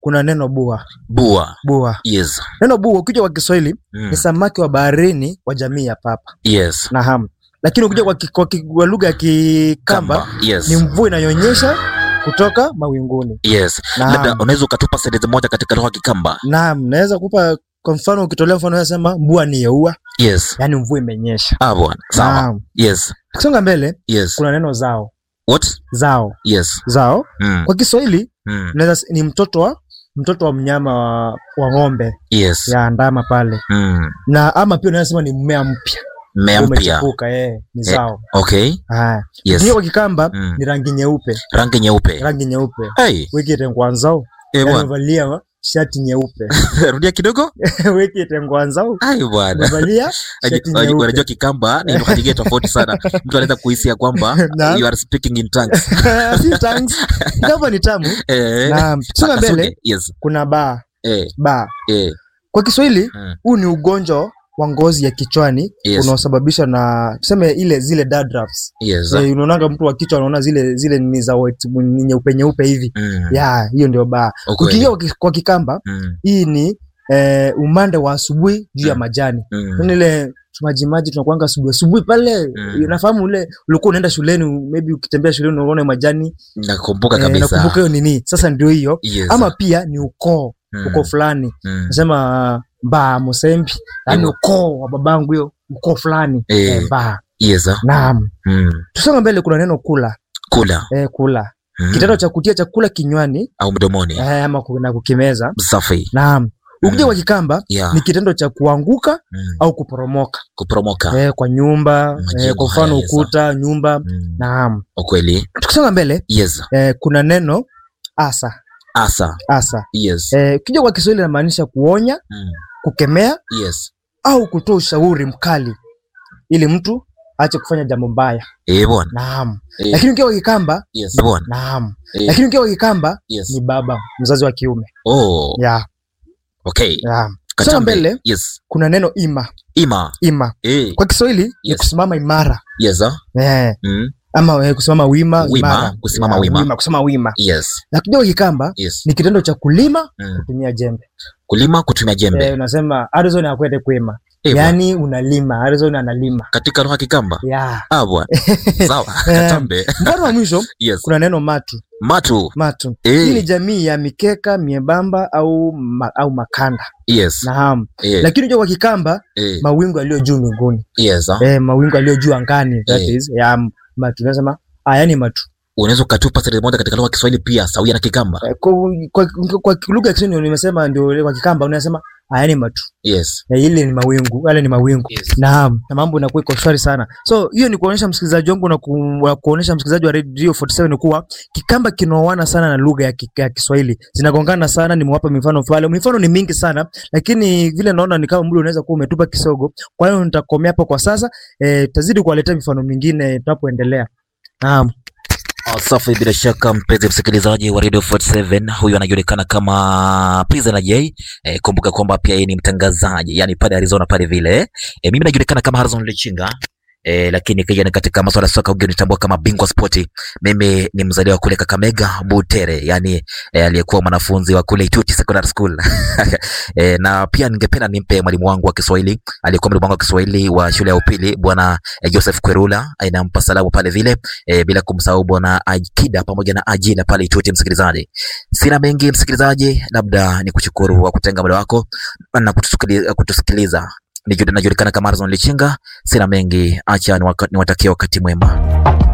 kuna neno bua bua bua yes neno bua ukija kwa kiswahili mm. ni samaki wa baharini wa jamii ya papa yes naam lakini ukija kwa, ki- kwa, ki- kwa lugha ya kikamba yes ni mvua inayonyesha kutoka mawinguni yes Naam. labda unaweza ukatupa sentensi moja katika lugha ya kikamba naam naweza kupa kwa mfano ukitolea mfano unasema mbua ni yeua yes yani mvua imenyesha ah bwana sawa naam yes tukisonga mbele yes kuna neno zao what zao yes zao mm. kwa kiswahili Mm. unaweza s- ni mtoto wa mtoto wa mnyama wa, wa ng'ombe yes ya ndama pale mm. na ama pia unaweza sema ni mmea mpya mmea mpya umechipuka eh, ni zao okay haya yes yes. kwa kikamba Mm. ni rangi nyeupe rangi nyeupe rangi nyeupe hey wekite ngwanzau eh bwana umevalia shati nyeupe rudia kidogo wekite ngwanzau ai bwana umevalia shati Unajua- unajua nyeupe kikamba ni lugha nyingine tofauti sana mtu anaweza kuhisi ya kwamba Naam. you are speaking in tongues si tangs kikamba ni tamu eh na songa Akasuge. mbele yes kuna baa eh baa eh kwa kiswahili mm. huu ni ugonjwa wa ngozi ya kichwani Yes. unaosababishwa na tuseme ile zile dandruffs. yes Eh, unaonanga mtu wa kichwa anaona zile zile ni za white ni nyeupe nyeupe hivi mm. ya hiyo ndio baa Ukweli. ukiingia kwa ki- kwa kikamba mm. hii ni eh, umande wa asubuhi juu ya Mm. majani mm. mm. ile majimaji tunakuanga asubuhi asubuhi pale Mm. unafahamu ule ulikuwa unaenda shuleni maybe ukitembea shuleni unaona majani nakumbuka eh, kabisa nakumbuka hiyo nini sasa ndio hiyo yes. ama pia ni ukoo mm. ukoo fulani mm. nasema mbaa musembi yani Hivyo. ukoo wa babangu hiyo ukoo fulani Eh. eh, mbaa yes ah. naam mm. tusonga mbele kuna neno kula kula eh, kula mm. kitendo cha kutia chakula kinywani au mdomoni eh, ama ku- na kukimeza safi naam ukija Mm. kwa kikamba yeah. ni kitendo cha kuanguka mm. au kuporomoka kuporomoka eh, kwa nyumba Majengo eh, kwa mfano haya, yes, ukuta nyumba mm. naam ukweli tukisonga mbele yes eh, kuna neno asa asa asa yes eh, ukija kwa kiswahili inamaanisha kuonya mm. kukemea yes au kutoa ushauri mkali ili mtu aache kufanya jambo mbaya eh bwana naam eh. lakini ukiwa kwa kikamba yes bwana naam eh. lakini ukiwa kwa kikamba yes ni baba mzazi wa kiume oh ya okay ya songa Katambe. mbele yes kuna neno ima ima ima eh kwa kiswahili ni Yes. kusimama imara yes ah eh, mm. ama eh, kusimama wima Wima, imara. kusimama Ya, wima. kusimama wima yes lakini kwa kikamba yes ni kitendo cha kulima mm. kutumia jembe kulima kutumia jembe eh, unasema arizona akwete kwema eh, bwana. yaani unalima arizona analima katika lugha ya kikamba ya ah bwana sawa katambe mfano wa mwisho yes kuna neno matu matu matu hii ni eh jamii ya mikeka miembamba au ma, au makanda yes naam eh lakini unajua kwa kikamba eh mawingu yaliyo juu mbinguni yes ah eh, mawingu yaliyo juu angani that Eh. is ya matu unasema ah, yani matu unaweza ukatupa sentensi moja katika lugha ya Kiswahili pia sawia na kikamba eh, kwa, kwa, kwa, kwa lugha ya Kiswahili nimesema ndio kwa kikamba unasema ah, yani matu yes eh, ile ni mawingu yale ni mawingu yes naam na mambo inakuwa iko shwari sana so hiyo ni kuonyesha msikilizaji wangu na ku, na kuonyesha msikilizaji wa radio 47 kuwa kikamba kinaoana sana na lugha ya, ki- ya kiswahili zinagongana sana nimewapa mifano pale mifano ni mingi sana lakini vile naona ni kama muda unaweza kuwa umetupa kisogo kwa hiyo nitakomea hapo kwa sasa eh, tazidi kuwaletea mifano mingine tunapoendelea naam Ah, Safi, bila shaka mpenzi msikilizaji wa Radio 47, huyu anajulikana kama Prisoner J. E, kumbuka kwamba pia yeye ni mtangazaji, yani pale Arizona pale vile. E, mimi najulikana kama Harrison Lichinga. E, lakini kija ni katika masuala ya soka ungenitambua kama bingwa spoti. Mimi ni mzaliwa kule Kakamega Butere, yani e, aliyekuwa mwanafunzi wa kule Ituti Secondary School. e, na pia ningependa nimpe mwalimu wangu wa Kiswahili, aliyekuwa mwalimu wangu wa Kiswahili wa shule ya upili bwana e, Joseph Kwerula, e, nampa salamu pale vile e, bila kumsahau bwana Akida pamoja na Ajina pale Ituti. Msikilizaji, sina mengi msikilizaji, labda ni kushukuru wa kutenga muda wako na kutusikiliza, kutusikiliza. Niju- Najulikana kama Arzon Lichinga. Sina mengi, acha niwaka- niwatakie wakati mwema.